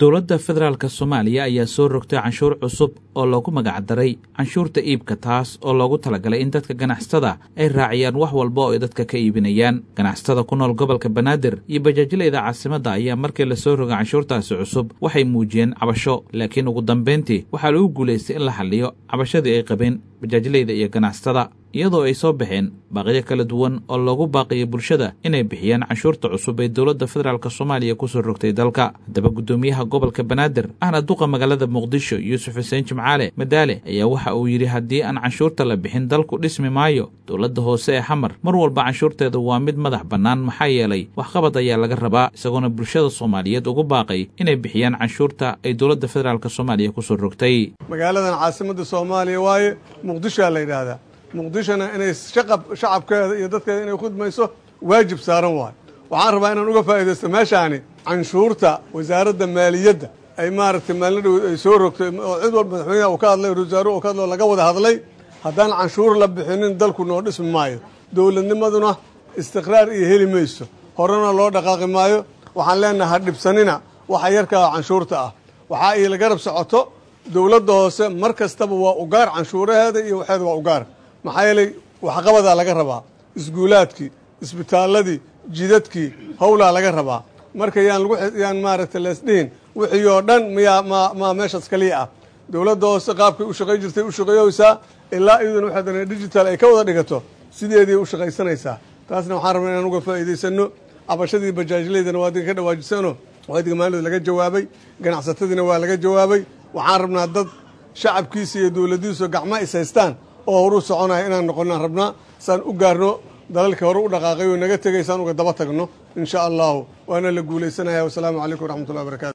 dowladda federaalk soomaaliya ayaa soo rogtay canshuur cusub oo loogu magacdaray canshuurta iibka taas oo loogu talagalay in dadka ganacsatada ay raaciyaan wax walba oo ay dadka ka iibinayaan ganacsatada ku nool gobolka banaadir iyo bajaajileyda caasimadda ayaa markii lasoo rogay canshuurtaasi cusub waxay muujiyeen cabasho laakiin ugu dambayntii waxaa lagu guulaystay in la xalliyo cabashadii ay qabeen bajaajileyda iyo ganacsatada iyadoo ay soo baxeen baaqyo kala duwan oo loogu baaqiyo bulshada inay bixiyaan canshuurta cusub ee dowladda federaalk soomaaliya kusoo rogtay dalka haddaba guddoomiyaha gobolka banaadir ahna duqa magaalada muqdisho yuusuf xuseen jimcaale madaale ayaa waxa uu yidhi haddii aan canshuurta la bixin dalku dhismi maayo dowladda hoose ee xamar mar walba canshuurteeda waa mid madax bannaan maxaa yeelay waxqabad ayaa laga rabaa isagoona bulshada soomaaliyeed ugu baaqay inay bixiyaan canshuurta ay dowladda federaalk soomaaliya kusoo rogtay magaaladan caasimadda soomaaliya waaye muqdishoa la yidhaahdaa muqdishona inay shacabkeeda iyo dadkeeda inay khudmayso waajib saaran waayo waxaan rabaa inaan uga faa'iidaysto meeshaani canshuurta wasaaradda maaliyadda ay maaragtay maalin dhow ay soo rogtay oo cid walba madaxweynaha uu ka hadlay ra-iisul uu ka hadlay oo laga wada hadlay haddaan canshuur la bixinin dalku noo dhismi maayo dowladnimaduna istiqraar iyo heli mayso horena loo dhaqaaqi maayo waxaan leenahay ha dhibsanina waxa yarkaa canshuurta ah waxaa ii la garab socoto dowladda hoose mar kastaba waa ugaar canshuuraheeda iyo waxeeda waa ugaar maxaa yeelay waxqabadaa laga rabaa isguulaadkii isbitaaladii jidadkii howlaa laga rabaa marka yaan lagu yaan maaragtay leesdhihin wixii oo dhan miyaa ma ma meeshaas kaliya ah dowladda hoose qaabkay u shaqay jirtay u shaqeeyeysaa ilaa iyaduna waxay dana digital ay ka wada dhigato sideedii u shaqaysanaysaa taasna waxaan rabnaa inaan uga faa'iidaysano cabashadii bajaajleydana waa adinka ka dhawaajisano waa idinka maalinood laga jawaabay ganacsatadiina waa laga jawaabay waxaan rabnaa dad shacabkiisa iyo dowladdiisu gacma is haystaan oo horu soconaya inaan noqonnaan rabnaa saan u gaarno dalalkii hore u dhaqaaqay oo naga tegay saan uga daba tagno in sha allahu waana la guulaysanaya wasalaamu calaykum waraxmatullahi barakatu